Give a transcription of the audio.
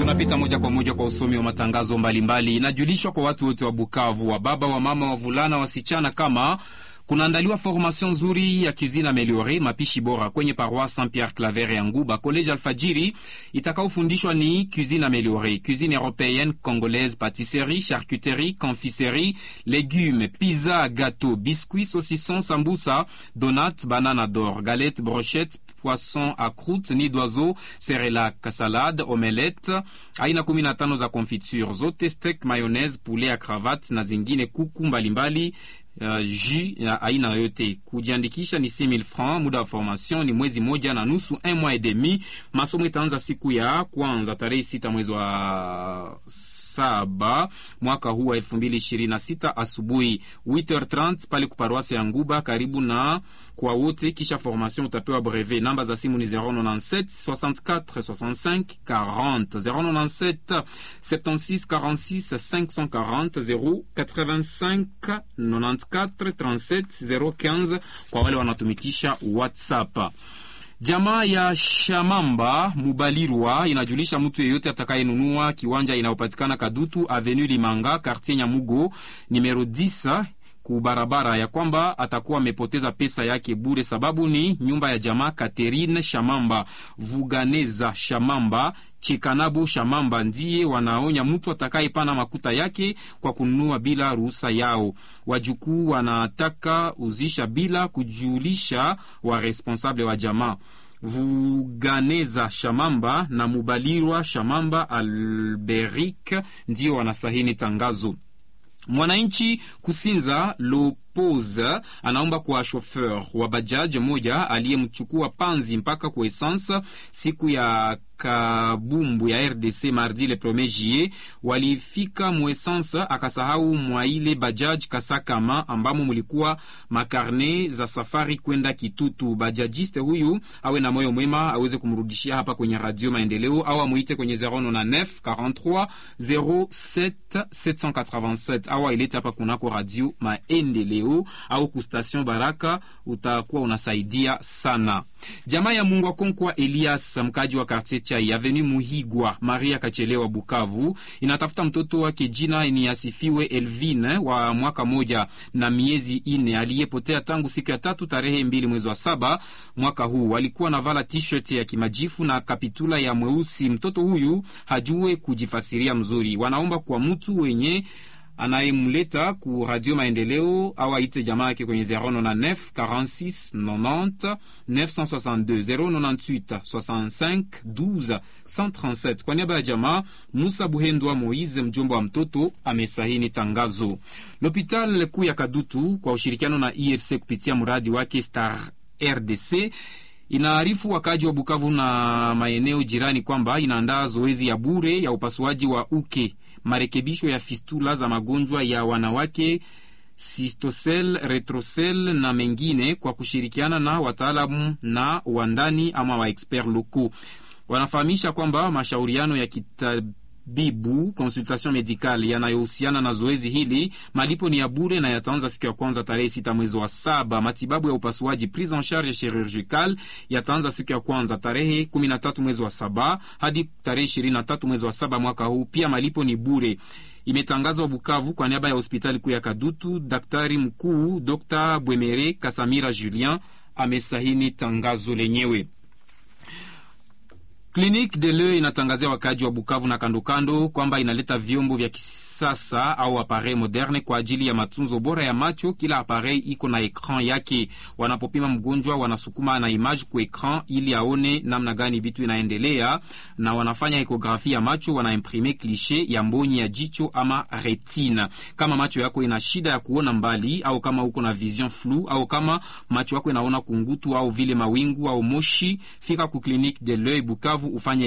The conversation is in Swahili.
Tunapita moja kwa moja kwa usomi wa matangazo mbalimbali. Inajulishwa kwa watu wote wa Bukavu, wa baba, wa mama, wavulana, wasichana kama kunaandaliwa formation nzuri ya cuisine ameliore, mapishi bora kwenye paroisse Saint Pierre Claver ya Nguba. College Alfajiri itakaofundishwa ni cuisine ameliore, cuisine européenne, congolaise, pâtisserie, charcuterie, confiserie, légumes, pizza, gâteau, biscuits, saucisson, sambusa, donat, banana d'or, galette, brochette poisson à croûte, nid d'oiseau, cerelac, salade, omelette, aina 15 za confiture zote, steak, mayonnaise, poulet à cravate na zingine kuku mbalimbali Uh, jus ya aina yote. Kujiandikisha ni 6000 francs. Muda wa formation ni mwezi moja na nusu, un mois et demi. Masomo itaanza siku ya kwanza tarehe sita mwezi wa saba mwaka huu wa elfu mbili ishirini na sita asubuhi 8h30 pale kuparoase ya Nguba karibu na kwa wote. Kisha formation utapewa brevet. Namba za simu ni 097 64 65 40 097 76 46 540 085 94 37 015 kwa wale wanatumikisha WhatsApp. Jamaa ya Shamamba Mubalirwa inajulisha mtu yeyote atakayenunua kiwanja inayopatikana Kadutu Avenue Limanga quartier Nyamugo numero 10 ku barabara ya kwamba atakuwa amepoteza pesa yake bure, sababu ni nyumba ya jamaa Catherine Shamamba Vuganeza Shamamba Chekanabu Shamamba ndiye wanaonya mtu atakayepana makuta yake kwa kununua bila ruhusa yao. Wajukuu wanataka uzisha bila kujulisha wa responsable wa jamaa. Vuganeza Shamamba na Mubalirwa Shamamba Alberik ndio wanasahini tangazo. Mwananchi Kusinza Lopoza anaomba kwa shofer wa bajaji moja aliyemchukua panzi mpaka kwa esansa siku ya kabumbu ya RDC mardi le 1er juillet, walifika muesansa akasahau mwa ile bajaj Kasakama ambamo mulikuwa makarne za safari kwenda Kitutu. Bajajiste huyu awe na moyo mwema aweze kumrudishia hapa kwenye Radio Maendeleo au amuite kwenye 099 43 07 787 au ailete hapa kunako Radio Maendeleo au kustation Baraka, utakuwa unasaidia sana. Jamaa ya Mungu Akonkwa Elias mkaji wa quartier Chai Avenue Muhigwa Maria Kachelewa Bukavu inatafuta mtoto wake jina ni asifiwe Elvine wa mwaka moja na miezi ine aliyepotea tangu siku ya tatu tarehe mbili mwezi wa saba mwaka huu. Alikuwa na vala t-shirt ya kimajifu na kapitula ya mweusi. Mtoto huyu hajue kujifasiria mzuri. Wanaomba kwa mtu wenye anayemleta ku Radio Maendeleo au aite jamaa yake kwenye 099 46 90 962 098 65 12 137. Kwa niaba ya jamaa, Musa Buhendwa Moise, mjomba wa mtoto, amesahini tangazo. L'hopital kuu ya Kadutu kwa ushirikiano na IRC kupitia mradi wake Star RDC inaarifu wakaji wa Bukavu na maeneo jirani kwamba inaandaa zoezi ya bure ya upasuaji wa uke marekebisho ya fistula za magonjwa ya wanawake sistosel, retrosel na mengine kwa kushirikiana na wataalamu na wandani ama wa expert locaux. Wanafahamisha kwamba mashauriano ya kitabibu consultation medicale yanayohusiana na zoezi hili malipo ni ya bure na yataanza siku ya kwanza tarehe sita mwezi wa saba. Matibabu ya upasuaji prise en charge chirurgical yataanza siku ya kwanza tarehe kumi na tatu mwezi wa saba hadi tarehe ishirini na tatu mwezi wa saba mwaka huu. Pia malipo ni bure. Imetangazwa Bukavu kwa niaba ya hospitali kuu ya Kadutu. Daktari mkuu Dr Bwemere Kasamira Julien amesahini tangazo lenyewe. Clinique de l'Oeil inatangazia wakaaji wa Bukavu na kandokando kwamba inaleta vyombo vya kisasa au appareil moderne kwa ajili ya matunzo bora ya macho. Kila appareil iko na ekran yake. Wanapopima mgonjwa, wanasukuma na image ku ekran ili aone namna gani vitu inaendelea, na wanafanya ekografi ya macho, wanaimprime klishe ya mbonyi ya jicho ama retina. Kama macho yako ina shida ya kuona mbali, au kama uko na vision flou, au kama macho yako inaona kungutu au vile mawingu au moshi, fika ku Clinique de l'Oeil Bukavu ufanye